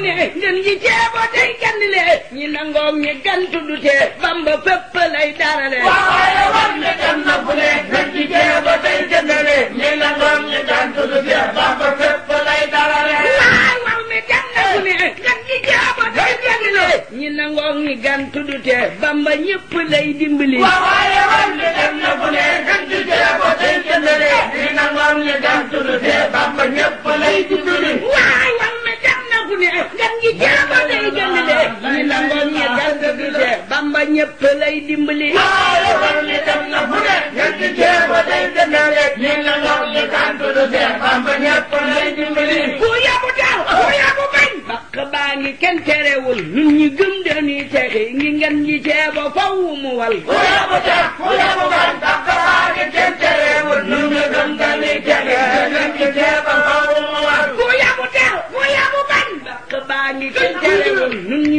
ne ngeen gi ceebo tey gandile ñi nangoog ñi gantu du tee bamba fépp lay darale waaye war ne dem na fu ne ngeen ci ceebo tey jëndale ñi nangoom ñi gantu du tee bamba fépp lay darale waay war mi dem na fu ne ngeen gi ceebo tey gandile ñi nangoog ñi gantu du tee bamba ñëpp lay dimbali waaye war ne dem na fu ne ngeen ci ceebo tey jëndale ñi nangoom ñi gantu du tee bamba ñëpp lay dimbali waay war mi dem na fu ne ngeen gi ceebo tey gandile ñi nangoog ñi gantu du tee bamba ñëpp lay dimbali waaye war ne dem na fu ne ngeen ci ceebo tey jëndale ñi nangoom ñi gantu du tee bamba ñëpp lay dimbali ku yabu taw ku yabu bañ bakk baa ngi kenn terewul ñun ñi gëm dañuy texi ngi ngeen ñi ceebo faw mu wal ku yabu tax ku yabu bañ bakk baa ngi kenn terewul ñu ngi gëm dañuy texe ngeen ci ceebo faw mu war ku yabu taw ku yabu bañ bakk baa ngi kenn terewul ñun ñi